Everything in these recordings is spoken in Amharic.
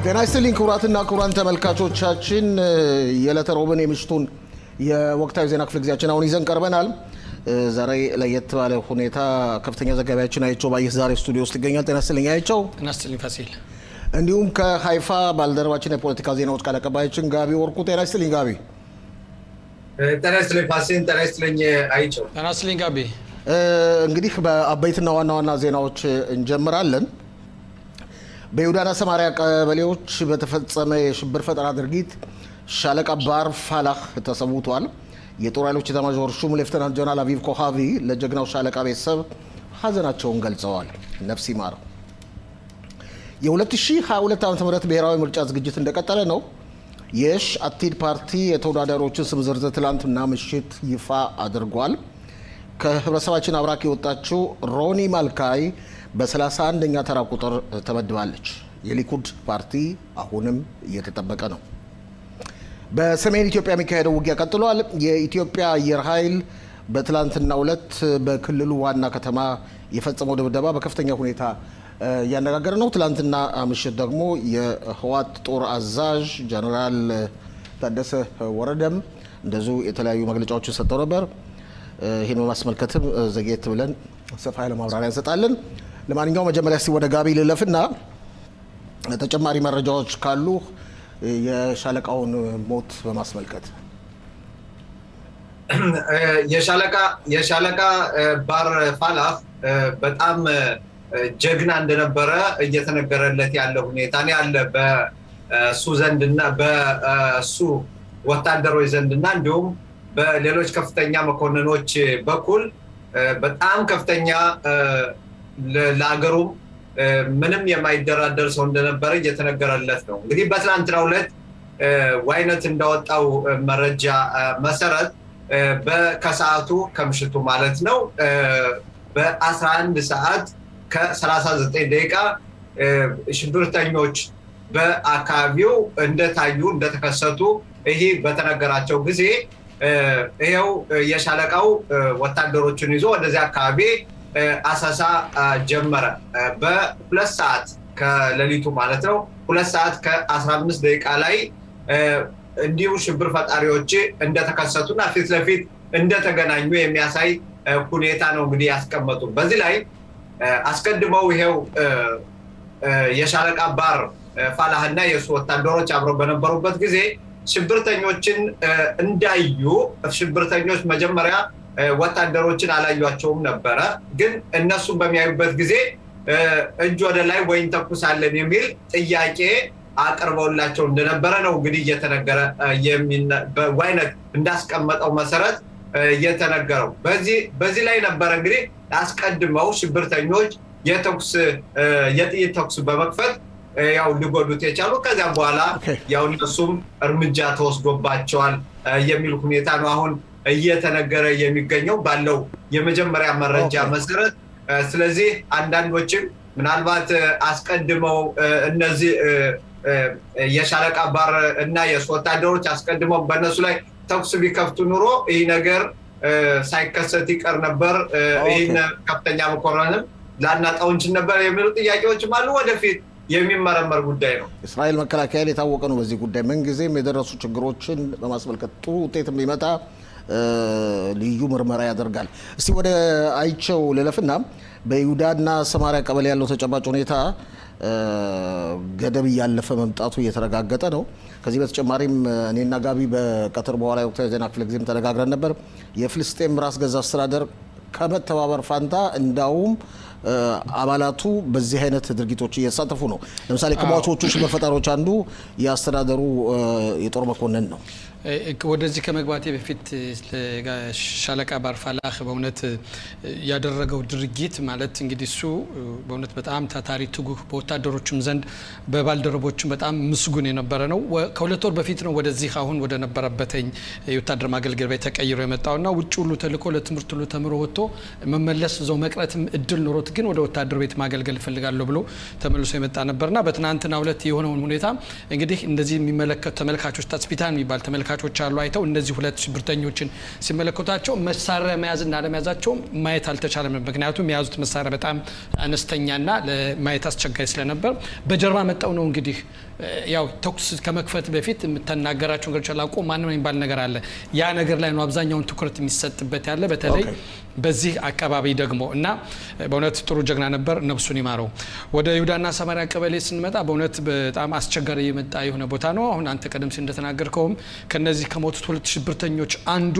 ጤና ይስጥልኝ ክቡራትና ክቡራን ተመልካቾቻችን የዕለተ ሮብን የምሽቱን የወቅታዊ ዜና ክፍለ ጊዜያችን አሁን ይዘን ቀርበናል። ዛሬ ለየት ባለ ሁኔታ ከፍተኛ ዘጋቢያችን አይቸው ባየህ ዛሬ ስቱዲዮ ውስጥ ይገኛል። ጤና ይስጥልኝ አይቸው። ጤና ይስጥልኝ ፋሲል። እንዲሁም ከሀይፋ ባልደረባችን የፖለቲካ ዜናዎች ቃል አቀባያችን ጋቢ ወርቁ። ጤና ይስጥልኝ ጋቢ። ጤና ይስጥልኝ ፋሲል። ጤና ይስጥልኝ አይቸው። ጤና ይስጥልኝ ጋቢ። እንግዲህ በአበይትና ዋና ዋና ዜናዎች እንጀምራለን። በይሁዳና ሰማሪያ ቀበሌዎች በተፈጸመ የሽብር ፈጠራ ድርጊት ሻለቃ ባር ፋላህ ተሰውቷል። የጦር ኃይሎች ኤታማዦር ሹም ሌፍተናንት ጀነራል አቪቭ ኮሃቪ ለጀግናው ሻለቃ ቤተሰብ ሀዘናቸውን ገልጸዋል። ነፍስ ይማር። የ2022 ዓ ም ብሔራዊ ምርጫ ዝግጅት እንደቀጠለ ነው። የሽ አቲድ ፓርቲ የተወዳዳሪዎችን ስም ዝርዝር ትላንትና ምሽት ይፋ አድርጓል። ከህብረተሰባችን አብራክ የወጣችው ሮኒ ማልካይ በ31ኛ ተራ ቁጥር ተመድባለች። የሊኩድ ፓርቲ አሁንም እየተጠበቀ ነው። በሰሜን ኢትዮጵያ የሚካሄደው ውጊያ ቀጥሏል። የኢትዮጵያ አየር ኃይል በትላንትናው ዕለት በክልሉ ዋና ከተማ የፈጸመው ድብደባ በከፍተኛ ሁኔታ እያነጋገረ ነው። ትላንትና ምሽት ደግሞ የህዋት ጦር አዛዥ ጀነራል ታደሰ ወረደም እንደዚሁ የተለያዩ መግለጫዎችን ሰጥተው ነበር። ይህን በማስመልከትም ዘግየት ብለን ሰፋ ያለ ማብራሪያ እንሰጣለን። ለማንኛውም መጀመሪያ እስቲ ወደ ጋቢ ልለፍና ተጨማሪ መረጃዎች ካሉ የሻለቃውን ሞት በማስመልከት የሻለቃ ባር ፋላህ በጣም ጀግና እንደነበረ እየተነገረለት ያለ ሁኔታ ነው ያለ በሱ ዘንድና በሱ ወታደሮች ዘንድና እንዲሁም በሌሎች ከፍተኛ መኮንኖች በኩል በጣም ከፍተኛ ለአገሩም ምንም የማይደራደር ሰው እንደነበረ እየተነገረለት ነው። እንግዲህ በትናንትናው ዕለት ዋይነት እንዳወጣው መረጃ መሰረት ከሰዓቱ ከምሽቱ ማለት ነው በ11 ሰዓት ከ39 ደቂቃ ሽብርተኞች በአካባቢው እንደታዩ እንደተከሰቱ ይህ በተነገራቸው ጊዜ ይኸው የሻለቃው ወታደሮችን ይዞ ወደዚህ አካባቢ አሰሳ ጀመረ። በሁለት ሰዓት ከሌሊቱ ማለት ነው ሁለት ሰዓት ከ15 ደቂቃ ላይ እንዲሁ ሽብር ፈጣሪዎች እንደተከሰቱና ፊት ለፊት እንደተገናኙ የሚያሳይ ሁኔታ ነው እንግዲህ ያስቀመጡ። በዚህ ላይ አስቀድመው ይሄው የሻለቃ ባር ፋላህና የእሱ ወታደሮች አብረው በነበሩበት ጊዜ ሽብርተኞችን እንዳዩ ሽብርተኞች መጀመሪያ ወታደሮችን አላዩቸውም ነበረ። ግን እነሱን በሚያዩበት ጊዜ እጅ ወደ ላይ ወይ እንተኩሳለን የሚል ጥያቄ አቅርበውላቸው እንደነበረ ነው እንግዲህ እየተነገረ ዋይነት እንዳስቀመጠው መሰረት እየተነገረው። በዚህ ላይ ነበረ እንግዲህ አስቀድመው ሽብርተኞች የተኩስ የጥይት ተኩስ በመክፈት ያው ሊጎዱት የቻሉ ከዚያም በኋላ ያው እነሱም እርምጃ ተወስዶባቸዋል የሚል ሁኔታ ነው አሁን እየተነገረ የሚገኘው ባለው የመጀመሪያ መረጃ መሰረት። ስለዚህ አንዳንዶችም ምናልባት አስቀድመው እነዚህ የሻለቃ ባር እና የእሱ ወታደሮች አስቀድመው በእነሱ ላይ ተኩስ ቢከፍቱ ኑሮ ይህ ነገር ሳይከሰት ይቀር ነበር፣ ይህን ከፍተኛ መኮንንም ላናጣው እንችል ነበር የሚሉ ጥያቄዎችም አሉ። ወደፊት የሚመረመር ጉዳይ ነው። እስራኤል መከላከያ የታወቀ ነው በዚህ ጉዳይ ምንጊዜም የደረሱ ችግሮችን በማስመልከት ጥሩ ውጤት ቢመጣ ልዩ ምርመራ ያደርጋል። እስቲ ወደ አይቸው ልለፍና በይሁዳና ሰማሪያ ቀበሌ ያለው ተጨባጭ ሁኔታ ገደብ እያለፈ መምጣቱ እየተረጋገጠ ነው። ከዚህ በተጨማሪም እኔና ጋቢ በቀትር በኋላ የወቅታዊ ዜና ክፍለ ጊዜም ተነጋግረን ነበር። የፍልስጤም ራስ ገዛ አስተዳደር ከመተባበር ፋንታ እንዳውም አባላቱ በዚህ አይነት ድርጊቶች እየተሳተፉ ነው። ለምሳሌ ከሟቾቹ ሽብር ፈጣሪዎች አንዱ የአስተዳደሩ የጦር መኮንን ነው። ወደዚህ ከመግባቴ በፊት ሻለቃ ባር ፋላህ በእውነት ያደረገው ድርጊት ማለት እንግዲህ እሱ በእውነት በጣም ታታሪ ትጉህ፣ በወታደሮችም ዘንድ በባልደረቦችም በጣም ምስጉን የነበረ ነው። ከሁለት ወር በፊት ነው ወደዚህ አሁን ወደ ነበረበትኝ የወታደር ማገልገል ቤት ተቀይሮ የመጣውና ውጭ ሁሉ ተልኮ ለትምህርት ሁሉ ተምሮ ወጥቶ መመለስ እዛው መቅረትም እድል ኖሮት ግን ወደ ወታደር ቤት ማገልገል እፈልጋለሁ ብሎ ተመልሶ የመጣ ነበርና በትናንትናው ዕለት የሆነውን ሁኔታ እንግዲህ እንደዚህ የሚመለከቱ ተመልካቾች ታስፒታን የሚባል ተመልካ ተመልካቾች አሉ አይተው እነዚህ ሁለት ሽብርተኞችን ሲመለከቷቸው መሳሪያ መያዝና አለመያዛቸውም ማየት አልተቻለም። ምክንያቱም የያዙት መሳሪያ በጣም አነስተኛና ለማየት አስቸጋሪ ስለነበር በጀርባ መጠው ነው እንግዲህ ያው ተኩስ ከመክፈት በፊት የምተናገራቸው ነገሮች አላቆ ማንም የሚባል ነገር አለ። ያ ነገር ላይ ነው አብዛኛውን ትኩረት የሚሰጥበት ያለ በተለይ በዚህ አካባቢ ደግሞ እና በእውነት ጥሩ ጀግና ነበር፣ ነፍሱን ይማረው። ወደ ይሁዳና ሰማሪያ ቀበሌ ስንመጣ በእውነት በጣም አስቸጋሪ የመጣ የሆነ ቦታ ነው። አሁን አንተ ቀደም ሲል እንደተናገርከውም ከነዚህ ከሞቱት ሁለት ሽብርተኞች አንዱ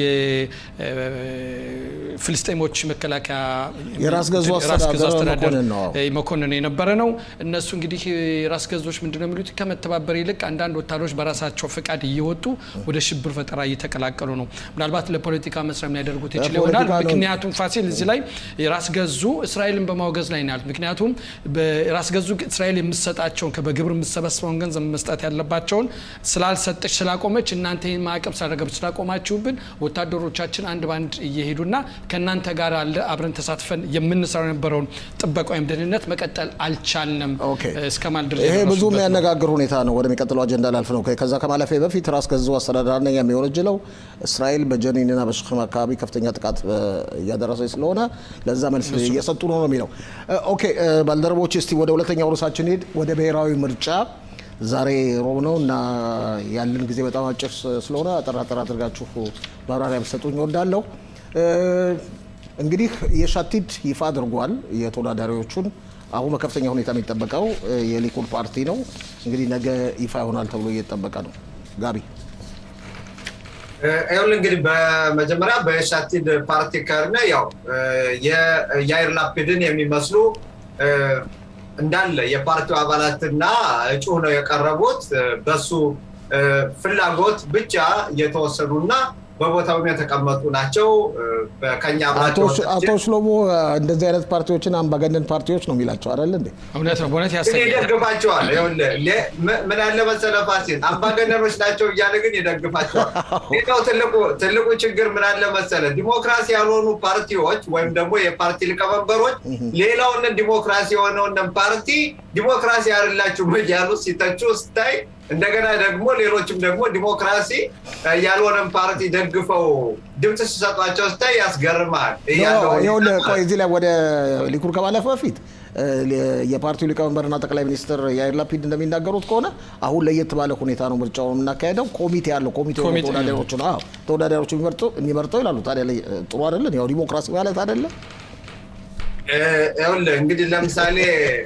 የፍልስጤሞች መከላከያ የራስ ገዙ አስተዳደር መኮንን የነበረ ነው። እነሱ እንግዲህ ራስ ገዞች ምንድነው የሚሉት ከመተባበር ይልቅ አንዳንድ ወታደሮች በራሳቸው ፈቃድ እየወጡ ወደ ሽብር ፈጠራ እየተቀላቀሉ ነው። ምናልባት ለፖለቲካ መስሪያ ሊያደርጉት ይችል ይሆናል። ምክንያቱም ፋሲል እዚህ ላይ ራስ ገዙ እስራኤልን በማውገዝ ላይ ነው ያሉት። ምክንያቱም ራስ ገዙ እስራኤል የምትሰጣቸውን በግብር የምትሰበስበውን ገንዘብ መስጠት ያለባቸውን ስላልሰጠች ስላቆመች እናንተ ይህን ማዕቀብ ሳደረገብ ስላቆማችሁብን ወታደሮቻችን አንድ ባንድ እየሄዱና ከእናንተ ጋር አለ አብረን ተሳትፈን የምንሰራው የነበረውን ጥበቃ ወይም ደህንነት መቀጠል አልቻልንም እስከ ማለት ድረስ ይሄ ብዙ የሚያነጋግር ሁኔታ ነው። ወደሚቀጥለው አጀንዳ ላልፍ ነው። ከዛ ከማለፌ በፊት ራስ ገዙ አስተዳደር ነኝ የሚወነጅለው እስራኤል በጀኒንና በሽክም አካባቢ ከፍተኛ ጥቃት እያደረሰች ስለሆነ ለዛ መልስ እየሰጡ ነው ነው የሚለው። ኦኬ ባልደረቦች፣ እስቲ ወደ ሁለተኛው ርዕሳችን ሄድ ወደ ብሔራዊ ምርጫ ዛሬ ሮብ ነው እና ያለን ጊዜ በጣም አጭር ስለሆነ አጠር አጠር አድርጋችሁ ማብራሪያ ብትሰጡኝ እወዳለሁ። እንግዲህ የሻቲድ ይፋ አድርጓል የተወዳዳሪዎቹን። አሁን በከፍተኛ ሁኔታ የሚጠበቀው የሊኩድ ፓርቲ ነው። እንግዲህ ነገ ይፋ ይሆናል ተብሎ እየተጠበቀ ነው። ጋቢ ይሁን እንግዲህ በመጀመሪያ በሻቲድ ፓርቲ ከርነ ያው የያይር ላፒድን የሚመስሉ እንዳለ የፓርቲው አባላትና እጩ ነው የቀረቡት በሱ ፍላጎት ብቻ የተወሰኑና በቦታውም የተቀመጡ ናቸው። ከኛ አቶ ሽሎሞ እንደዚህ አይነት ፓርቲዎችን አምባገነን ፓርቲዎች ነው የሚላቸው አይደል እንዴ? እውነት ነው። በእውነት ይደግፋቸዋል። ምን ያለ መሰለህ ፋሲል፣ አምባገነኖች ናቸው እያለ ግን ይደግፋቸዋል። ሌላው ትልቁ ችግር ምን አለ መሰለህ፣ ዲሞክራሲ ያልሆኑ ፓርቲዎች ወይም ደግሞ የፓርቲ ሊቀመንበሮች ሌላውን ዲሞክራሲ የሆነውን ፓርቲ ዲሞክራሲ ያደላችሁ እያሉ ሲተቹ ስታይ እንደገና ደግሞ ሌሎችም ደግሞ ዲሞክራሲ ያልሆነን ፓርቲ ደግፈው ድምፅ ሲሰጧቸው ስታይ ያስገርማል። ቆይ እዚህ ላይ ወደ ሊኩድ ከማለፍ በፊት የፓርቲው ሊቀመንበርና ጠቅላይ ሚኒስትር ያይር ላፒድ እንደሚናገሩት ከሆነ አሁን ለየት ባለ ሁኔታ ነው ምርጫው የምናካሄደው። ኮሚቴ አለው። ኮሚቴ ተወዳዳሪዎቹ ተወዳዳሪዎቹ የሚመርጠው ይላሉ። ታዲያ ጥሩ አይደለን? ያው ዲሞክራሲ ማለት አይደለም? ይኸውልህ እንግዲህ ለምሳሌ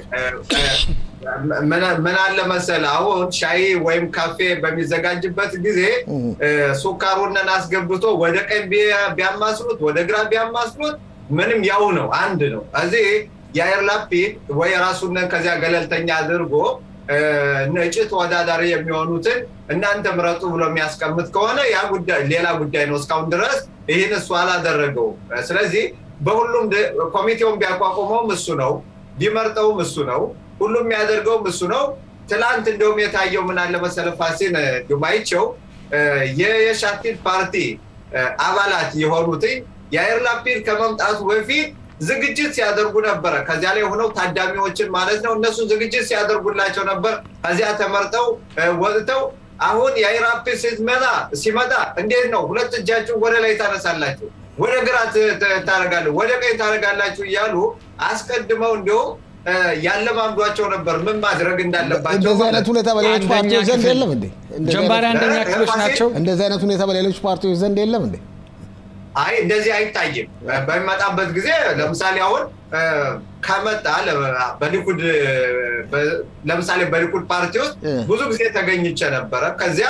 ምን አለ መሰለህ አሁን ሻይ ወይም ካፌ በሚዘጋጅበት ጊዜ ሱካሩንን አስገብቶ ወደ ቀኝ ቢያማስሉት ወደ ግራ ቢያማስሉት ምንም ያው ነው፣ አንድ ነው። እዚህ የአየር ላፒድ ወይ ራሱንን ከዚያ ገለልተኛ አድርጎ እጩ ተወዳዳሪ የሚሆኑትን እናንተ ምረጡ ብሎ የሚያስቀምጥ ከሆነ ያ ጉዳይ ሌላ ጉዳይ ነው። እስካሁን ድረስ ይህን እሱ አላደረገውም። ስለዚህ በሁሉም ኮሚቴውን ቢያቋቁመውም እሱ ነው፣ ቢመርጠውም እሱ ነው፣ ሁሉም የሚያደርገውም እሱ ነው። ትላንት እንደውም የታየው ምን አለ መሰለህ ፋሲል ዱማይቸው የሻቲድ ፓርቲ አባላት የሆኑትኝ የአየር ላፒድ ከመምጣቱ በፊት ዝግጅት ሲያደርጉ ነበረ። ከዚያ ላይ ሆነው ታዳሚዎችን ማለት ነው እነሱ ዝግጅት ሲያደርጉላቸው ነበር። ከዚያ ተመርጠው ወጥተው አሁን የአየር ላፒድ ስትመጣ ሲመጣ እንዴት ነው ሁለት እጃችሁን ወደ ላይ ታነሳላችሁ፣ ወደ ግራ ታደርጋለሁ፣ ወደ ቀኝ ታደርጋላችሁ እያሉ አስቀድመው እንዲሁም ያለማምዷቸው ነበር ምን ማድረግ እንዳለባቸው። እንደዚህ አይነት ሁኔታ በሌሎች ፓርቲዎች ዘንድ የለም እንዴ? ጀንባሪ አንደኛ ክፍሎች ናቸው። እንደዚህ አይነት ሁኔታ በሌሎች ፓርቲዎች ዘንድ የለም እንዴ? አይ እንደዚህ አይታይም። በሚመጣበት ጊዜ ለምሳሌ አሁን ከመጣ በሊኩድ ለምሳሌ በሊኩድ ፓርቲ ውስጥ ብዙ ጊዜ ተገኝቼ ነበረ። ከዚያ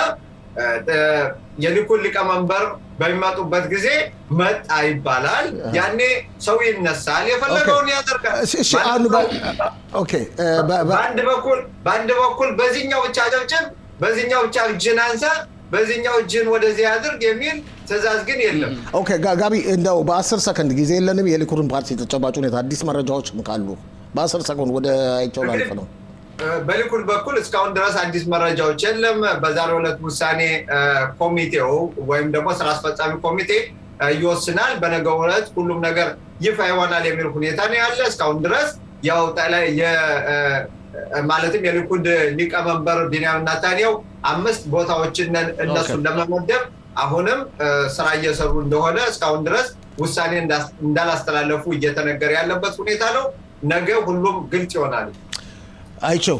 የሊኩድ ሊቀመንበር በሚመጡበት ጊዜ መጣ ይባላል። ያኔ ሰው ይነሳል፣ የፈለገውን ያደርጋል። በአንድ በኩል በአንድ በኩል በዚህኛው ብቻ ጨብጭብ፣ በዚህኛው ብቻ እጅን አንሳ በዚህኛው እጅን ወደዚህ አድርግ የሚል ትዕዛዝ ግን የለም። ኦኬ ጋቢ፣ እንደው በአስር ሰከንድ ጊዜ የለንም። የሊኩድን ፓርቲ ተጨባጭ ሁኔታ አዲስ መረጃዎችም ካሉ በአስር ሰከንድ ወደ አይቸው ላልፍ ነው። በሊኩድ በኩል እስካሁን ድረስ አዲስ መረጃዎች የለም። በዛሬው ዕለት ውሳኔ ኮሚቴው ወይም ደግሞ ስራ አስፈጻሚ ኮሚቴ ይወስናል። በነገው ዕለት ሁሉም ነገር ይፋ ይሆናል የሚል ሁኔታ ነው ያለ። እስካሁን ድረስ ያው ማለትም የሊኩድ ሊቀመንበር ቢንያም ናታንያው አምስት ቦታዎችን እነሱን ለመመደብ አሁንም ስራ እየሰሩ እንደሆነ እስካሁን ድረስ ውሳኔ እንዳላስተላለፉ እየተነገረ ያለበት ሁኔታ ነው። ነገ ሁሉም ግልጽ ይሆናል። አይቸው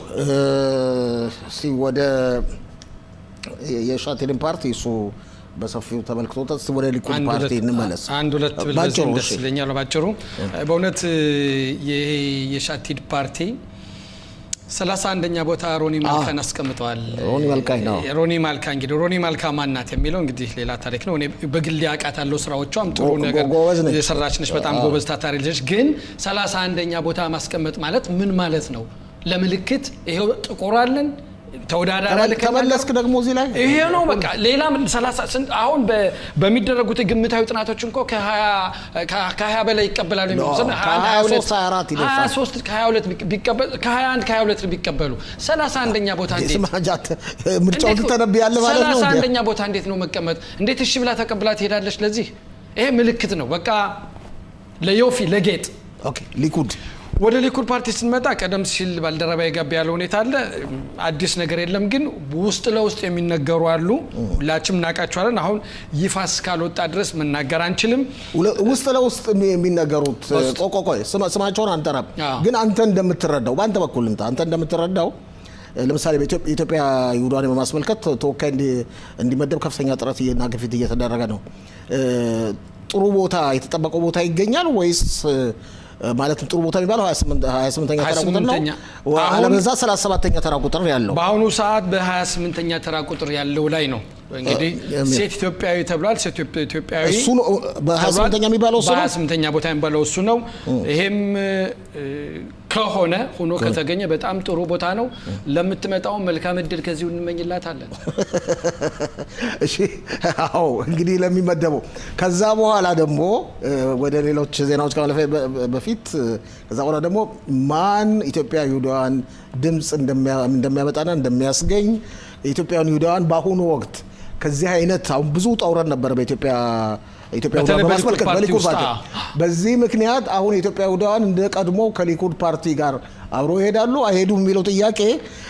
ወደ የሻቴልን ፓርቲ እሱ በሰፊው ተመልክቶታል። እስኪ ወደ ሊኩድ ፓርቲ እንመለስ። አንድ ሁለት ብል በዚህም ደስ ይለኛል። ባጭሩ በእውነት የሻቲድ ፓርቲ ሰላሳ አንደኛ ቦታ ሮኒ ማልካን አስቀምጠዋል። ሮኒ ማልካ ነው። ሮኒ ማልካ እንግዲህ ሮኒ ማልካ ማናት የሚለው እንግዲህ ሌላ ታሪክ ነው። እኔ በግል አውቃታለሁ። ስራዎቿም ጥሩ ነገር የሰራች ነች። በጣም ጎበዝ ታታሪ ልጅ። ግን ሰላሳ አንደኛ ቦታ ማስቀመጥ ማለት ምን ማለት ነው? ለምልክት ይሄው ጥቁር አለን ተወዳዳሪ ተመለስክ ደግሞ እዚህ ላይ ይሄ ነው በቃ ሌላ አሁን በሚደረጉት ግምታዊ ጥናቶች እንኮ ከሀያ በላይ ይቀበላሉ ከ21 ከ22 ቢቀበሉ 31 ኛ ቦታ ምርጫውን ትተነብያለህ ማለት ነው 31 ኛ ቦታ እንዴት ነው መቀመጥ እንዴት እሺ ብላ ተቀብላ ትሄዳለች ለዚህ ይሄ ምልክት ነው በቃ ለዮፊ ለጌጥ ሊኩድ ወደ ሊኩድ ፓርቲ ስንመጣ ቀደም ሲል ባልደረባ የጋቢ ያለው ሁኔታ አለ። አዲስ ነገር የለም፣ ግን ውስጥ ለውስጥ የሚነገሩ አሉ። ሁላችንም እናውቃቸዋለን። አሁን ይፋ እስካልወጣ ድረስ መናገር አንችልም። ውስጥ ለውስጥ የሚነገሩት ቆቆቆይ ስማቸውን አንጠራም፣ ግን አንተ እንደምትረዳው በአንተ በኩል ልምጣ። አንተ እንደምትረዳው ለምሳሌ በኢትዮጵያ ይሁዳን በማስመልከት ተወካይ እንዲመደብ ከፍተኛ ጥረት እና ግፊት እየተደረገ ነው። ጥሩ ቦታ የተጠበቀው ቦታ ይገኛል ወይስ ማለትም ጥሩ ቦታ የሚባለው 28ኛ ተራ ቁጥር ነው። አለበዛ 37ኛ ተራ ቁጥር ያለው በአሁኑ ሰዓት በ28ኛ ተራ ቁጥር ያለው ላይ ነው እንግዲህ ሴት ኢትዮጵያዊ ተብሏል። ሴት ኢትዮጵያዊ እሱ ነው በ28ኛ የሚባለው እሱ ነው። በ28ኛ ቦታ የሚባለው እሱ ነው። ይሄም ከሆነ ሆኖ ከተገኘ በጣም ጥሩ ቦታ ነው። ለምትመጣው መልካም እድል ከዚሁ እንመኝላታለን። እሺ፣ አዎ እንግዲህ ለሚመደበው ከዛ በኋላ ደግሞ ወደ ሌሎች ዜናዎች ከማለፈ በፊት ከዛ በኋላ ደግሞ ማን ኢትዮጵያ ይሁዳውያን ድምፅ እንደሚያመጣና እንደሚያስገኝ ኢትዮጵያውያን ይሁዳውያን በአሁኑ ወቅት ከዚህ አይነት አሁን ብዙ ጠውረን ነበረ በኢትዮጵያ ኢትዮጵያ በማስመልከት በሊኩድ ፓርቲ በዚህ ምክንያት አሁን የኢትዮጵያ ይሁዳውያን እንደ ቀድሞ ከሊኩድ ፓርቲ ጋር አብሮ ይሄዳሉ አይሄዱም የሚለው ጥያቄ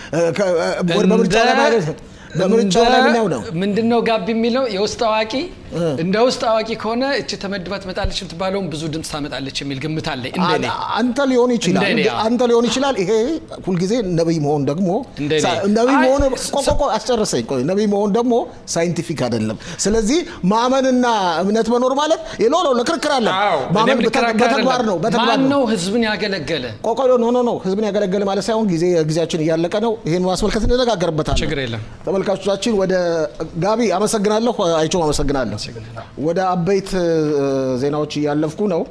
በምርጫ በምርጫ ላይ ምናው ነው ምንድን ነው ጋብ የሚለው የውስጥ አዋቂ እንደ ውስጥ አዋቂ ከሆነ እች ተመድባ ትመጣለች የምትባለውን ብዙ ድምፅ ታመጣለች የሚል ግምት አለ። እንደኔ አንተ ሊሆን ይችላል አንተ ሊሆን ይችላል። ይሄ ሁልጊዜ ነቢይ መሆን ደግሞ ነቢይ መሆን ቆቆቆ አስጨርሰኝ። ቆይ ነቢይ መሆን ደግሞ ሳይንቲፊክ አይደለም። ስለዚህ ማመንና እምነት መኖር ማለት ሌሎ ነው። ለክርክር አለ። ማመን በተግባር ነው። በተግባር ነው። ህዝብን ያገለገለ ቆቆ ኖ ኖ ኖ ህዝብን ያገለገለ ማለት ሳይሆን ጊዜ ጊዜያችን እያለቀ ነው። ይሄን ማስመልከት እንነጋገርበታለን። ችግር የለም። ተመልካቾቻችን ወደ ጋቢ አመሰግናለሁ። አይቸው አመሰግናለሁ። ወደ አበይት ዜናዎች እያለፍኩ ነው።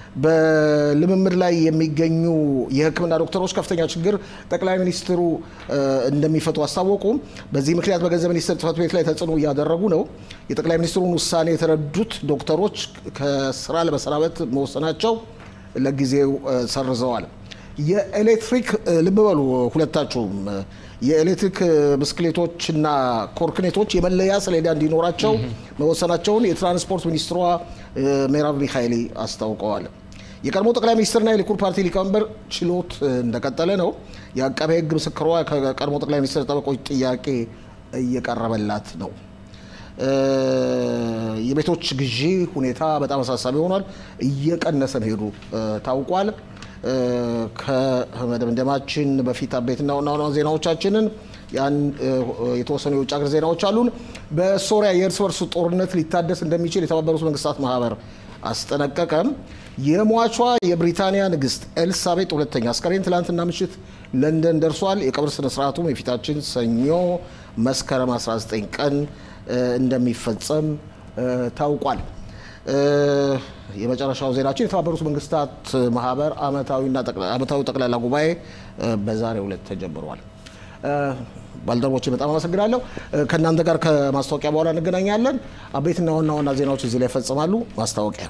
በልምምድ ላይ የሚገኙ የሕክምና ዶክተሮች ከፍተኛ ችግር ጠቅላይ ሚኒስትሩ እንደሚፈቱ አስታወቁ። በዚህ ምክንያት በገንዘብ ሚኒስቴር ጽሕፈት ቤት ላይ ተጽዕኖ እያደረጉ ነው። የጠቅላይ ሚኒስትሩን ውሳኔ የተረዱት ዶክተሮች ከስራ ለመሰናበት መወሰናቸው ለጊዜው ሰርዘዋል። የኤሌክትሪክ ልብ በሉ ሁለታችሁም የኤሌክትሪክ ብስክሌቶችና ኮርክኔቶች የመለያ ሰሌዳ እንዲኖራቸው መወሰናቸውን የትራንስፖርት ሚኒስትሯ ሜራቭ ሚካኤሊ አስታውቀዋል። የቀድሞ ጠቅላይ ሚኒስትርና የሊኩድ ፓርቲ ሊቀመንበር ችሎት እንደቀጠለ ነው። የአቃቤ ሕግ ምስክሯ ከቀድሞ ጠቅላይ ሚኒስትር ጠበቆች ጥያቄ እየቀረበላት ነው። የቤቶች ግዢ ሁኔታ በጣም አሳሳቢ ሆኗል። እየቀነሰ መሄዱ ታውቋል። ከመደምደማችን በፊት አበይትና ዋና ዋና ዜናዎቻችንን ያን የተወሰኑ የውጭ ሀገር ዜናዎች አሉን። በሶሪያ የእርስ በርስ ጦርነት ሊታደስ እንደሚችል የተባበሩት መንግስታት ማህበር አስጠነቀቀም። የሟቿ የብሪታንያ ንግስት ኤልሳቤጥ ሁለተኛ አስከሬን ትላንትና ምሽት ለንደን ደርሷል። የቀብር ስነስርዓቱም የፊታችን ሰኞ መስከረም 19 ቀን እንደሚፈጸም ታውቋል። የመጨረሻው ዜናችን የተባበሩት መንግስታት ማህበር አመታዊ ጠቅላላ ጉባኤ በዛሬው ዕለት ተጀምሯል። ባልደረቦቼ በጣም አመሰግናለሁ። ከእናንተ ጋር ከማስታወቂያ በኋላ እንገናኛለን። አበይትና ዋና ዋና ዜናዎች እዚህ ላይ ይፈጽማሉ። ማስታወቂያ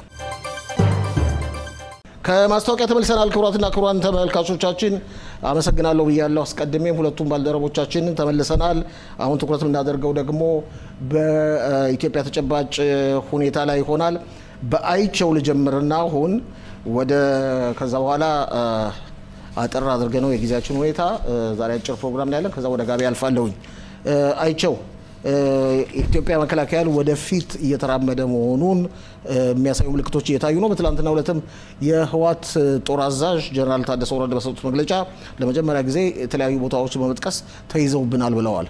ከማስታወቂያ ተመልሰናል። ክቡራትና ክቡራን ተመልካቾቻችን አመሰግናለሁ ብያለሁ አስቀድሜም ሁለቱም ባልደረቦቻችንን ተመልሰናል። አሁን ትኩረት የምናደርገው ደግሞ በኢትዮጵያ ተጨባጭ ሁኔታ ላይ ይሆናል። በአይቸው ልጀምርና አሁን ወደ ከዛ በኋላ አጠር አድርገ ነው የጊዜያችን ሁኔታ ዛሬ አጭር ፕሮግራም ላይ ያለን። ከዛ ወደ ጋቢ አልፋለሁኝ። አይቸው የኢትዮጵያ መከላከያ ወደፊት እየተራመደ መሆኑን የሚያሳዩ ምልክቶች እየታዩ ነው። በትላንትና ሁለትም የህወሓት ጦር አዛዥ ጀነራል ታደሰ ወረደ በሰጡት መግለጫ ለመጀመሪያ ጊዜ የተለያዩ ቦታዎች በመጥቀስ ተይዘውብናል ብለዋል።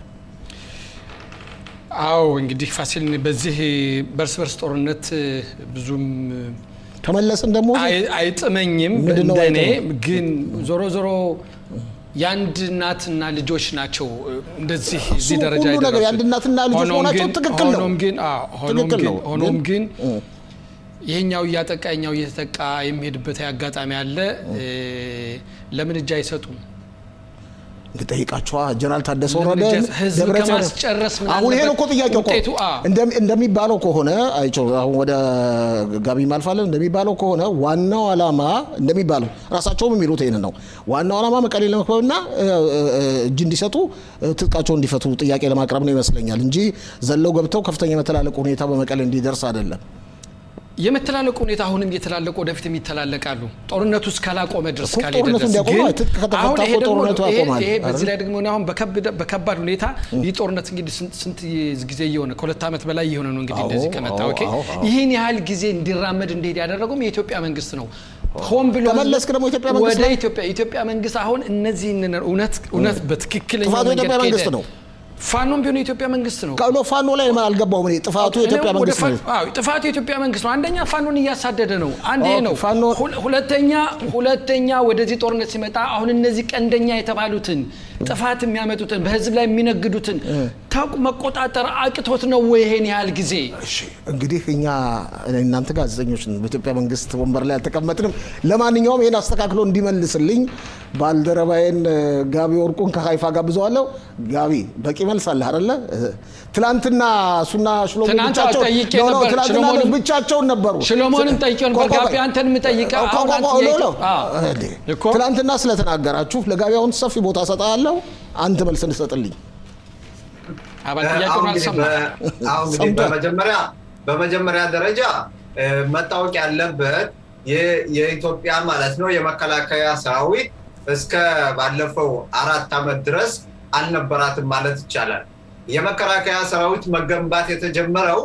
አዎ እንግዲህ ፋሲል በዚህ በርስ በርስ ጦርነት ብዙም ተመለስን ደግሞ አይጥመኝም ምንድነው እንደኔ አይጥምም? ግን ዞሮ ዞሮ የአንድ እናትና ልጆች ናቸው እንደዚህ እዚህ እሱ ደረጃ ሁሉ ነገር የደረሱት። የአንድ እናትና ልጆች ሆኖም መሆናቸው ግን- ትክክል ነው። ሆኖም ግን አዎ፣ ሆኖም ትክክል ግን ነው። ሆኖም ግን- ግን ይሄኛው እያጠቃ ይኛው እየተጠቃ የሚሄድበት አጋጣሚ አለ። ለምን እጅ አይሰጡም? ጠይቃቸዋ ጀነራል ታደሰ ለምን ወረደ እጃ- ህዝብ ደብረ ጽዮን- ከማስጨረስ ምን አሁን ይሄ ነው እኮ አለበት? ጥያቄው እኮ ውጤቱ፣ አዎ። እንደሚ- እንደሚባለው ከሆነ አይቸው አሁን ወደ ጋቢ ማልፋለን እንደሚባለው ከሆነ ዋናው ዓላማ እንደሚባለው ራሳቸውም የሚሉት ይህን ነው። ዋናው ዓላማ መቀሌ ለመክበብና እ፣ እ፣ እ፣ እጅ እንዲሰጡ እ፣ ትጥቃቸውን እንዲፈቱ ጥያቄ ለማቅረብ ነው ይመስለኛል እንጂ ዘለው ገብተው ከፍተኛ የመተላለቅ ሁኔታ በመቀሌ እንዲደርስ አይደለም። የመተላለቁ ሁኔታ አሁንም እየተላለቁ ወደፊትም ይተላለቃሉ። ጦርነቱ እስካላቆመ ድረስ እኮ ካልሄደ ጦርነቱ ድረስ እንዲያቆም ግን ትጥቅ ከተፈታ አሁን ይሄ እኮ ደግሞ ጦርነቱ ይሄ- ያቆማል ይሄ በዚህ አይደል? ላይ ደግሞ እኔ አሁን በከብደ- በከባድ ሁኔታ ይህ ጦርነት እንግዲህ ስንት ስንት ጊዜ እየሆነ ከሁለት ዓመት በላይ እየሆነ ነው እንግዲህ አዎ፣ እንደዚህ ከመጣ አዎ፣ ኦኬ። አዎ፣ አዎ። ይህን ያህል ጊዜ እንዲራመድ እንዲሄድ ያደረገውም የኢትዮጵያ መንግስት ነው። ሆን ብሎ ተመለስክ ደግሞ የኢትዮጵያ መንግስት ወደ ላይ? ኢትዮጵያ ኢትዮጵያ መንግስት አሁን እነዚህን እውነት እውነት በትክክለኛ ጥፋቱ መንገድ የኢትዮጵያ መንግስት ከሄደ ነው። ፋኖም ቢሆን የኢትዮጵያ መንግስት ነው። ቀሎ ፋኖ ላይ አልገባውም እኔ ጥፋቱ የኢትዮጵያ እኔ ወደ መንግስት ነው። ፋ- አዎ፣ ጥፋቱ የኢትዮጵያ መንግስት ነው። አንደኛ ፋኖን እያሳደደ ነው። አንድ ይሄ ኦኬ፣ ነው። ፋኖ- ሁለ- ሁለተኛ ሁለተኛ ወደዚህ ጦርነት ሲመጣ አሁን እነዚህ ቀንደኛ የተባሉትን ጥፋት የሚያመጡትን በህዝብ ላይ የሚነግዱትን ታውቁ መቆጣጠር አቅቶት ነው ወይ ይሄን ያህል ጊዜ? እሺ እንግዲህ እኛ እናንተ ጋዜጠኞች ነን፣ በኢትዮጵያ መንግስት ወንበር ላይ አልተቀመጥንም። ለማንኛውም ይህን አስተካክሎ እንዲመልስልኝ ባልደረባዬን እ፣ ጋቢ ወርቁን ከሀይፋ ጋብዘዋለሁ። ጋቢ በቂ መልስ አለ አይደለ? እ፣ ትላንትና እሱና ሽሎሞ ትናንት ብቻቸውን- ጠይቄ ኖ፣ ኖ፣ ነበር። ትላንትና ሽሎሞንም- ብቻቸውን ነበሩ። ሽሎሞንም ጠይቄው ነበር። ቆይ፣ ቆይ፣ ጋቢ አንተን የምጠይቀው ቆይ፣ አሁን ቆይ፣ አንተ ቆይ፣ ጥያቄ- ሎ፣ ሎ። አዎ። እንዴ፣ እኮ። ትላንትና ስለተናገራችሁ ለጋቢ አሁን ሰፊ ቦታ ሰጣለሁ። አንተ መልስ እንድሰጥልኝ አባል አሁን ጥያቄውን እንግዲህ አልሰማ በ- አሁን እንግዲህ ሰምቷል። በመጀመሪያ በመጀመሪያ ደረጃ እ፣ መታወቅ ያለበት የ- የኢትዮጵያ ማለት ነው የመከላከያ ሰራዊት እስከ ባለፈው አራት ዓመት ድረስ አልነበራትም ማለት ይቻላል። የመከላከያ ሰራዊት መገንባት የተጀመረው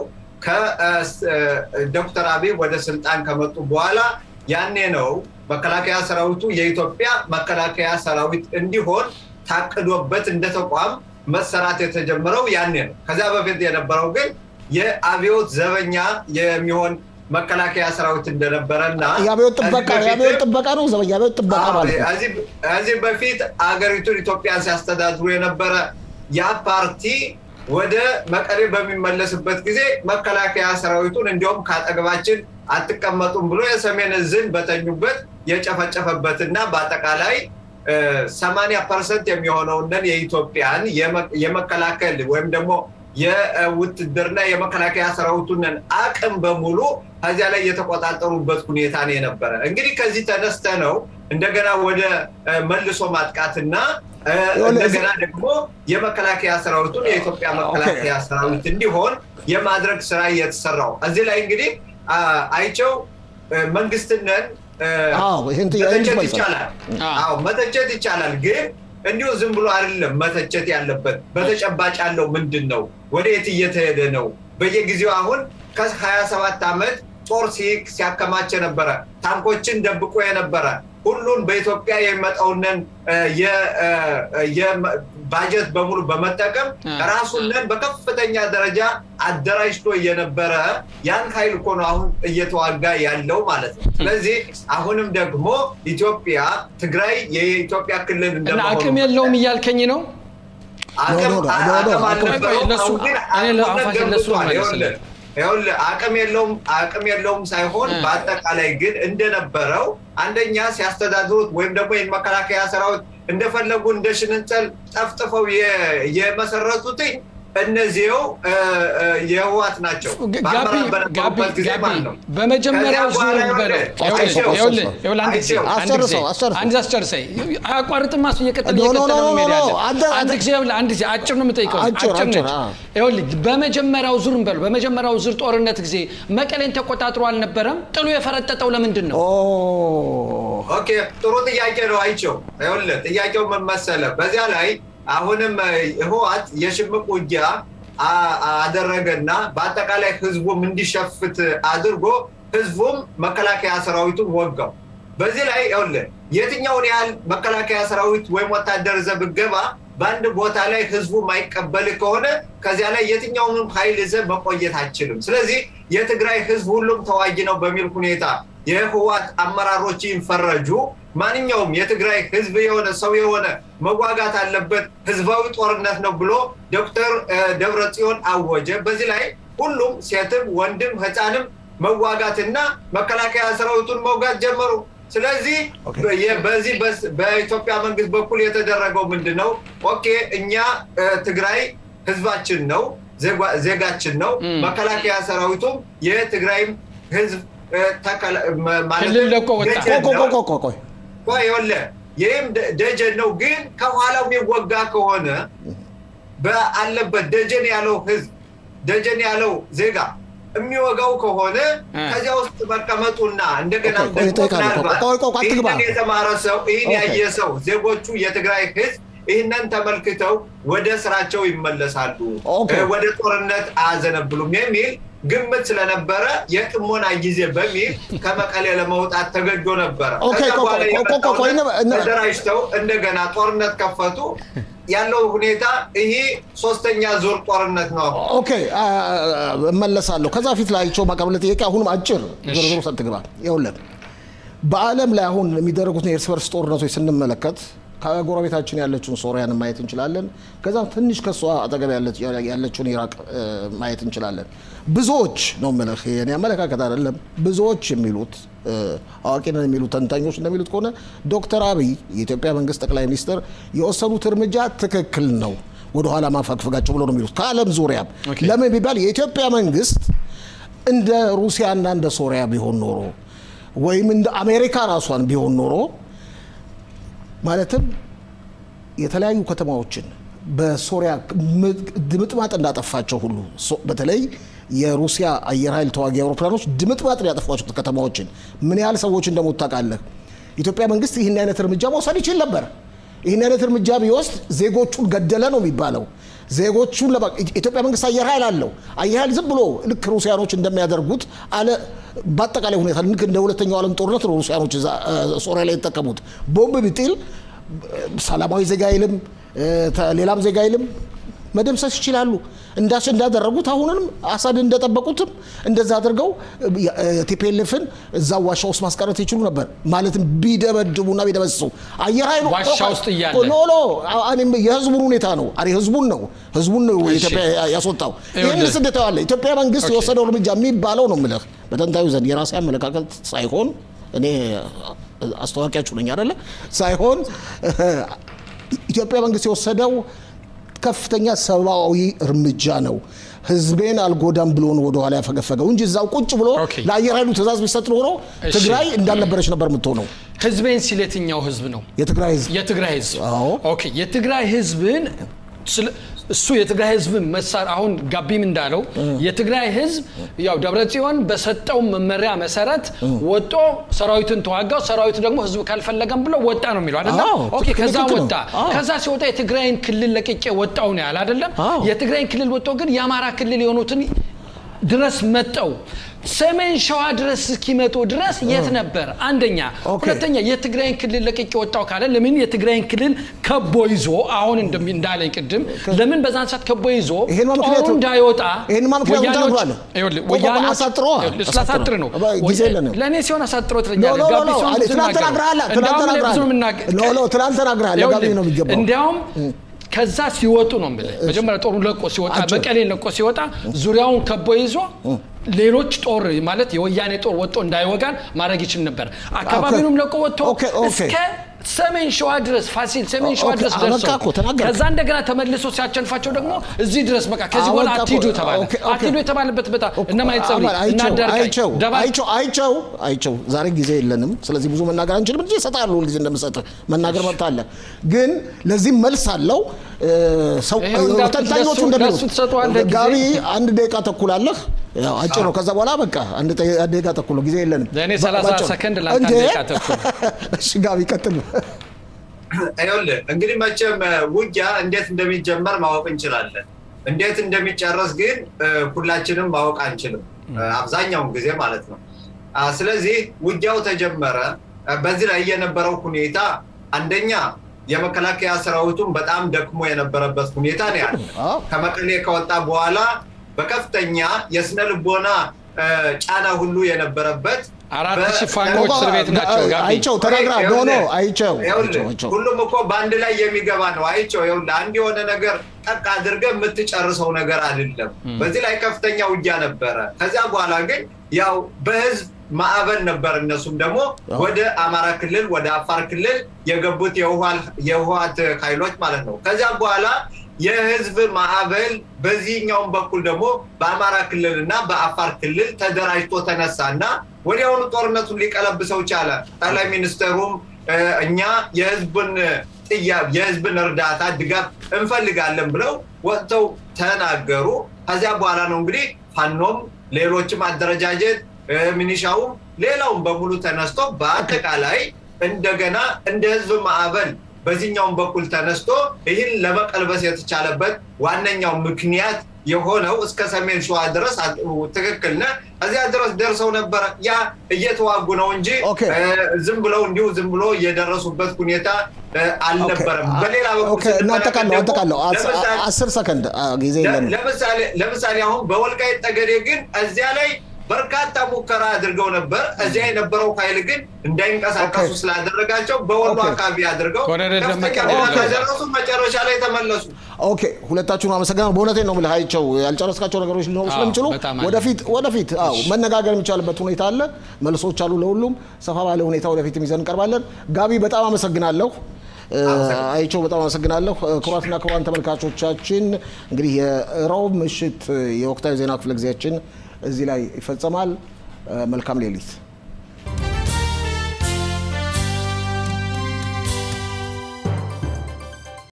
ከዶክተር አብይ ወደ ስልጣን ከመጡ በኋላ ያኔ ነው መከላከያ ሰራዊቱ የኢትዮጵያ መከላከያ ሰራዊት እንዲሆን ታቅዶበት እንደ ተቋም መሰራት የተጀመረው ያኔ ነው። ከዚያ በፊት የነበረው ግን የአብዮት ዘበኛ የሚሆን መከላከያ ሰራዊት እንደነበረ እና የአብዮት ጥበቃ ከዚህ የአብዮት በፊትም- ጥበቃ ነው ዘበኛ የአብዮት ጥበቃ አዎ፣ ማለት ነው። ከዚህ- ከዚህ በፊት አገሪቱን ኢትዮጵያን ሲያስተዳድሩ የነበረ ያ ፓርቲ ወደ መቀሌ በሚመለስበት ጊዜ መከላከያ ሰራዊቱን እንዲሁም ከአጠገባችን አትቀመጡም ብሎ የሰሜን እዝን በተኙበት የጨፈጨፈበትና በአጠቃላይ ሰማንያ ፐርሰንት የሚሆነውንን የኢትዮጵያን የመ- የመከላከል ወይም ደግሞ የውትድርና የመከላከያ ሰራዊቱንን አቅም በሙሉ ከዚያ ላይ የተቆጣጠሩበት ሁኔታ ነው የነበረ። እንግዲህ ከዚህ ተነስተ ነው እንደገና ወደ እ፣ መልሶ ማጥቃትና እ፣ እንደገና ደግሞ የመከላከያ ሰራዊቱን የኢትዮጵያ መከላከያ ሰራዊት እንዲሆን የማድረግ ስራ እየተሰራው እዚህ ላይ እንግዲህ አ፣ አይቸው እ፣ መንግስትነን እ፣ አዎ ይህን ጥያቄ መተቸት መልስ ይቻላል። አዎ። አዎ መተቸት ይቻላል። ግን እንዲሁ ዝም ብሎ አይደለም መተቸት ያለበት። በተጨባጭ ያለው ምንድን ነው? ወደ የት እየተሄደ ነው? በየጊዜው አሁን ከ27 ዓመት ጦር ሲ- ሲያከማች የነበረ ታንኮችን ደብቆ የነበረ ሁሉን በኢትዮጵያ የሚመጣውንን እ፣ የ- እ፣ የ- ባጀት በሙሉ በመጠቀም አ፣ ራሱንን በከፍተኛ ደረጃ አደራጅቶ የነበረ ያን ኃይል እኮ ነው አሁን እየተዋጋ ያለው ማለት ነው። ስለዚህ አሁንም ደግሞ ኢትዮጵያ ትግራይ የኢትዮጵያ ክልል እና እንደመሆኑ አቅም የለውም እያልከኝ ነው? አቅም ኖ፣ ኖ፣ ኖ፣ ኖ፣ አቅም አቅም- አልነበረውም። ለሱ- አሁን ግን እኔ ለ- አቅሙን አፋችን ለሱ ገንብቷል። መለስለት። ይኸውልህ ይኸውልህ አቅም የለውም አቅም የለውም ሳይሆን እ። በአጠቃላይ ግን እንደነበረው አንደኛ ሲያስተዳድሩት ወይም ደግሞ ይህን መከላከያ ሰራዊት እንደፈለጉ እንደ ሽንንጸል ጠፍጥፈው የ- የመሰረቱትኝ እነዚህው የህወሓት ናቸው። በአመራር በነበሩበት ጊዜ ማለት ነው። በመጀመሪያው ከዚያ ዙር በኋላ በለው አይቼው፣ ይኸውልህ፣ ይኸውልህ፣ አንድ ጊዜ አይቼው፣ አንድ ጊዜ አስጨርሰው፣ አስጨርሰው። አንድ ጊዜ አስጨርሰኝ። አያቋርጥም። እሱ እየቀጠለ ኖ፣ ኖ፣ እየቀጠለ ኖ፣ ነው ኖ፣ መሄድ ኖ፣ ያለ አንተ- አንድ ጊዜ ይኸውልህ፣ አንድ ጊዜ አጭር ነው የምጠይቀው። አጭር፣ አጭር አጭር፣ ነች። አዎ። ይኸውልህ በመጀመሪያው ዙር በለው በመጀመሪያው ዙር ጦርነት ጊዜ መቀሌን ተቆጣጥሮ አልነበረም? ጥሎ የፈረጠጠው ለምንድን ነው? ኦ ኦኬ ጥሩ ጥያቄ ነው። አይቼው ይኸውልህ ጥያቄው ምን መሰለህ? በዚያ ላይ አሁንም ህወሓት የሽምቅ ውጊያ አ- አደረገና በአጠቃላይ ህዝቡም እንዲሸፍት አድርጎ ህዝቡም መከላከያ ሰራዊቱን ወጋው። በዚህ ላይ ይኸውልህ የትኛውን ያህል መከላከያ ሰራዊት ወይም ወታደር ይዘህ ብትገባ በአንድ ቦታ ላይ ህዝቡ ማይቀበል ከሆነ ከዚያ ላይ የትኛውንም ኃይል ይዘህ መቆየት አችልም። ስለዚህ የትግራይ ህዝብ ሁሉም ተዋጊ ነው በሚል ሁኔታ የህወሓት አመራሮች ይፈረጁ። ማንኛውም የትግራይ ህዝብ የሆነ ሰው የሆነ መዋጋት አለበት፣ ህዝባዊ ጦርነት ነው ብሎ ዶክተር ደብረ ጽዮን አወጀ። በዚህ ላይ ሁሉም ሴትም፣ ወንድም፣ ህፃንም መዋጋትና መከላከያ ሰራዊቱን መውጋት ጀመሩ። ስለዚህ የ- በዚህ በስ- በኢትዮጵያ መንግስት በኩል የተደረገው ምንድን ነው? ኦኬ እኛ እ፣ ትግራይ ህዝባችን ነው፣ ዜጓ- ዜጋችን ነው። መከላከያ ሰራዊቱም የትግራይም ህዝብ እ፣ ተከላ- መ- ማለትም ክልል ለቆ ወጣ። ደጀን ቆይ ነው። ቆይ ቆይ ቆይ ቆይ ይኸውልህ ይህም ደ- ደጀን ነው። ግን ከኋላው የሚወጋ ከሆነ በአለበት ደጀን ያለው ህዝብ ደጀን ያለው ዜጋ የሚወጋው ከሆነ እ። ከዚያ ውስጥ መቀመጡና እንደገና ቆይ፣ ቆይ፣ ደግሞ እጠይቃለሁ። ምናልባት ቆይ፣ ቆይ፣ ቆይ፣ አትግባ። ይህንን የተማረ ሰው ይህን ኦኬ። ያየ ሰው ዜጎቹ የትግራይ ህዝብ ይህንን ተመልክተው ወደ ስራቸው ይመለሳሉ፣ ኦኬ። እ፣ ወደ ጦርነት አያዘነብሉም የሚል ግምት ስለነበረ የጥሞና ጊዜ በሚል ከመቀሌ ለመውጣት ተገዶ ነበረ። ኦኬ፣ ከዛ ቆይ፣ በኋላ ቆይ፣ ቆይ፣ የመጣው ቆይ፣ ነ- እነ- ተደራጅተው እንደገና ጦርነት ከፈቱ። ያለው ሁኔታ ይሄ ሶስተኛ ዙር ጦርነት ነው። አሁን ኦኬ አ- አ- እመለሳለሁ። ከዛ ፊት ላይ አይቼው ማቀርብ ጥያቄ አሁንም አጭር ዝርዝሩ ሰትግባ ይኸውልህ በዓለም ላይ አሁን የሚደረጉትን የእርስ በርስ ጦርነቶች ስንመለከት ከጎረቤታችን ያለችውን ሶሪያን ማየት እንችላለን። ከዛም ትንሽ ከሷ አጠገብ ያለች- ያለችውን ኢራቅ እ፣ ማየት እንችላለን። ብዙዎች ነው የምልህ የእኔ አመለካከት አይደለም። ብዙዎች የሚሉት እ፣ አዋቂ ነን የሚሉት ተንታኞች እንደሚሉት ከሆነ ዶክተር አብይ የኢትዮጵያ መንግስት ጠቅላይ ሚኒስትር የወሰኑት እርምጃ ትክክል ነው፣ ወደኋላ ማፈግፈጋቸው ብሎ ነው የሚሉት ከዓለም ዙሪያም ኦኬ። ለምን ቢባል የኢትዮጵያ መንግስት እንደ ሩሲያና እንደ ሶሪያ ቢሆን ኖሮ ወይም እንደ አሜሪካ ራሷን ቢሆን ኖሮ ማለትም የተለያዩ ከተማዎችን በሶሪያ ድምጥማጥ እንዳጠፋቸው ሁሉ ሶ- በተለይ የሩሲያ አየር ኃይል ተዋጊ አውሮፕላኖች ድምጥማጥ ያጠፏቸው ከተማዎችን ምን ያህል ሰዎች እንደሞቱ ታውቃለህ? ኢትዮጵያ መንግስት ይህን አይነት እርምጃ መውሰድ ይችል ነበር። ይህን አይነት እርምጃ ቢወስድ ዜጎቹን ገደለ ነው የሚባለው። ዜጎቹን ለማ- ኢትዮጵያ መንግስት አየር ኃይል አለው። አየር ኃይል ዝም ብሎ ልክ ሩሲያኖች እንደሚያደርጉት አለ በአጠቃላይ ሁኔታ ልክ እንደ ሁለተኛው ዓለም ጦርነት ነው ሩሲያኖች እዛ እ፣ ሶሪያ ላይ የተጠቀሙት ቦምብ ቢጥል ሰላማዊ ዜጋ አይልም እ፣ ተ- ሌላም ዜጋ አይልም መደምሰስ ይችላሉ። እንዳስ እንዳደረጉት አሁንም አሳድ እንደጠበቁትም እንደዛ አድርገው ቲፒኤልኤፍን እዛ ዋሻ ውስጥ ማስቀረት ይችሉ ነበር። ማለትም ቢደበድቡና ቢደመስሱ አየር ኃይሉ ዋሻ ውስጥ እያለ። ኖ ኖ እኔም የህዝቡን ሁኔታ ነው አሬ ህዝቡን ነው ህዝቡን ነው እሺ። ኢትዮጵያ ያስወጣው። ይኸውልህ። ይህን ስደት ዋለ ኢትዮጵያ መንግስት ኦኬ። የወሰደው እርምጃ የሚባለው ነው የምልህ በተንታዩ ዘንድ የራሴ አመለካከት ሳይሆን እኔ አስታዋቂያችሁ ነኝ አይደለ ሳይሆን ኢትዮጵያ መንግስት የወሰደው ከፍተኛ ሰብአዊ እርምጃ ነው። ህዝቤን አልጎዳም ብሎ ነው ወደኋላ ያፈገፈገው እንጂ እዛው ቁጭ ብሎ ኦኬ። ለአየር ኃይሉ ትእዛዝ ቢሰጥ ኖሮ እሺ። ትግራይ እንዳልነበረች ነበር የምትሆነው። ህዝቤን ሲል የትኛው ህዝብ ነው? የትግራይ ህዝብ የትግራይ ህዝብ አዎ። ኦኬ የትግራይ ህዝብን ስለ- እሱ የትግራይ ህዝብን መሳር አሁን ጋቢም እንዳለው የትግራይ ህዝብ ያው ደብረጽዮን በሰጠው መመሪያ መሰረት ወጦ ሰራዊትን ተዋጋው ሰራዊቱ ደግሞ ህዝብ ካልፈለገም ብሎ ወጣ ነው የሚለው አይደለም አዎ፣ ኦኬ ከዛ ትክክል ነው። ወጣ አዎ። ከዛ ሲወጣ የትግራይን ክልል ለቅቄ ወጣው ነው ያለ አይደለም አዎ። የትግራይን ክልል ወጦ ግን የአማራ ክልል የሆኑትን ድረስ መጠው ሰሜን ሸዋ ድረስ እስኪመጡ ድረስ የት ነበር? አንደኛ። ኦኬ። ሁለተኛ የትግራይን ክልል ለቅቄ ወጣው ካለ ለምን የትግራይን ክልል ከቦ ይዞ አሁን እንደሚ- እንዳለኝ ቅድም ለምን በዛን ሰዓት ከቦ ይዞ ይሄን ጦሩ ምክንያቱ እንዳይወጣ ይሄን ምክንያቱ ወያኔዎች- ተነግሯል። ይኸውልህ፣ ቆይ፣ ቆይ፣ ወያኔዎች- አሳጥረዋ፣ ይኸውልህ፣ ስላሳጥር ነው አሳጥረዋ። ጊዜ የለንም። ለእኔ ሲሆን አሳጥሮ ኖ ትለኛለህ። ኖ ኖ ጋቢ ኖ ሲሆን አለ፣ ብዙ ትናንት እናገራለሁ። ተናግረሃል፣ ትናንት እንዲያውም እኔ ብዙ ተናግረሃል። ነው የምናገ- ኖ ኖ ትናንት ተናግረሃል። ለጋቢ ነው የሚገባው። እንዲያውም ከዛ ሲወጡ ነው የምልህ። መጀመሪያ ጦሩ ለቆ ሲወጣ አጭር። መቀሌን ለቆ ሲወጣ ዙሪያውን ከቦ ይዞ ሌሎች ጦር ማለት የወያኔ ጦር ወጥቶ እንዳይወጋን ማድረግ ይችል ነበር። አካባቢውንም ለቆ ወጥቶ ኦኬ፣ ኦኬ። እስከ ሰሜን ሸዋ ድረስ ፋሲል ሰሜን ሸዋ ኦኬ፣ ድረስ አበቃ ደርሰው እኮ ተናገርክ። ከዛ እንደገና ተመልሶ ሲያቸንፋቸው ደግሞ እዚህ ድረስ በቃ ከዚህ በኋላ አበቃ እኮ። አትሂዱ ተባለ። ኦኬ፣ ኦኬ። አትሂዱ የተባለበት ቦታ እነ ማይጸብሪ አማን፣ እና አይቸው አዳርቃይ አይቸው ደባ አይቸው አይቸው አይቸው ዛሬ ጊዜ የለንም። ስለዚህ ብዙ መናገር አንችልም እንጂ እሰጥሃለሁ ሁልጊዜ እንደምሰጥህ መናገር መብት አለ። ግን ለዚህም መልስ አለው። እ፣ ሰው ይኸው እንዳልኩት ተንታኞቹ ለሱ- እንደሚሉት ለሱ ትሰጠዋለህ ጊዜ። ጋቢ አንድ ደቂቃ ተኩል አለህ። ያው አጭር ነው። ከዛ በኋላ በቃ አንድ ጠ- አንድ ደቂቃ ተኩል ነው፣ ጊዜ የለንም። ለእኔ 30 ባጭሩ። ሰከንድ ለአንተ አንድ እንዴ? ደቂቃ ተኩል። እሺ ጋቢ ቀጥል። ይኸውልህ እንግዲህ መቼም እ፣ ውጊያ እንዴት እንደሚጀመር ማወቅ እንችላለን። እንዴት እንደሚጨረስ ግን እ፣ ሁላችንም ማወቅ አንችልም፣ እ፣ አብዛኛውን ጊዜ ማለት ነው። አ፣ ስለዚህ ውጊያው ተጀመረ። እ፣ በዚህ ላይ የነበረው ሁኔታ አንደኛ የመከላከያ ሰራዊቱን በጣም ደክሞ የነበረበት ሁኔታ ነው ያለ። አዎ። ከመቀሌ ከወጣ በኋላ በከፍተኛ የስነ ልቦና እ፣ ጫና ሁሉ የነበረበት አራት በ- ሺህ ፋኖች እስር ቤት ናቸው። ጋቢ አይቸው ተናግራ ኖ ኖ አይቸው ይኸውልህ፣ አይቸው አይቸው ሁሉም እኮ በአንድ ላይ የሚገባ ነው። አይቸው ይኸውልህ፣ አንድ የሆነ ነገር ጠቅ አድርገህ የምትጨርሰው ነገር አይደለም። በዚህ ላይ ከፍተኛ ውጊያ ነበረ። ከዚያ በኋላ ግን ያው በህዝብ ማዕበል ነበር። እነሱም ደግሞ ወደ አማራ ክልል ወደ አፋር ክልል የገቡት የህወሓት ኃይሎች ማለት ነው። ከዚያ በኋላ የህዝብ ማዕበል በዚህኛውም በኩል ደግሞ በአማራ ክልል እና በአፋር ክልል ተደራጅቶ ተነሳ እና ወዲያውኑ ጦርነቱን ሊቀለብሰው ቻለ። ጠቅላይ ሚኒስትሩም እ፣ እኛ የህዝብን ጥያ የህዝብን እርዳታ ድጋፍ እንፈልጋለን ብለው ወጥተው ተናገሩ። ከዚያ በኋላ ነው እንግዲህ ፋኖም ሌሎችም አደረጃጀት እ፣ ሚኒሻውም ሌላውም በሙሉ ተነስቶ በአጠቃላይ እንደገና እንደ ህዝብ ማዕበል በዚህኛውም በኩል ተነስቶ ይህን ለመቀልበስ የተቻለበት ዋነኛው ምክንያት የሆነው እስከ ሰሜን ሸዋ ድረስ አ- ትክክል ነህ። እዚያ ድረስ ደርሰው ነበረ። ያ እየተዋጉ ነው እንጂ ኦኬ። እ፣ ዝም ብለው እንዲሁ ዝም ብሎ የደረሱበት ሁኔታ እ፣ አልነበረም። በሌላ በኩል ኦኬ፣ እናጠቃለሁ ስንመለከት አጠቃለሁ ደግሞ ለምሳሌ- አስር ሰከንድ አ፣ ጊዜ ለ- የለንም። ለምሳሌ ለምሳሌ አሁን በወልቃይት ጠገዴ ግን እዚያ ላይ በርካታ ሙከራ አድርገው ነበር። እዚያ የነበረው ኃይል ግን እንዳይንቀሳቀሱ ኦኬ። ስላደረጋቸው በወሎ ኦኬ። አካባቢ አድርገው ኮሎኔል ከፍተኛ ደመቀ ጉዳት ኦኬ። አደረሱ። መጨረሻ ላይ ተመለሱ። ኦኬ ሁለታችሁን አመሰግናለሁ። በእውነቴን ነው የምልህ አይቸው ያልጨረስካቸው ነገሮች ሊኖሩ አዎ፣ ስለሚችሉ በጣም አለ። ወደፊት ወደፊት አዎ መነጋገር የሚቻልበት ሁኔታ አለ። መልሶች አሉ ለሁሉም ሰፋ ባለ ሁኔታ ወደፊት ይዘን እንቀርባለን። ጋቢ በጣም አመሰግናለሁ። እ፣ አይቸው በጣም አመሰግናለሁ። እ፣ ክቡራትና ክቡራን ተመልካቾቻችን እንግዲህ የረቡዕ ምሽት የወቅታዊ ዜና ክፍለ ጊዜያችን እዚህ ላይ ይፈጸማል። እ፣ መልካም ሌሊት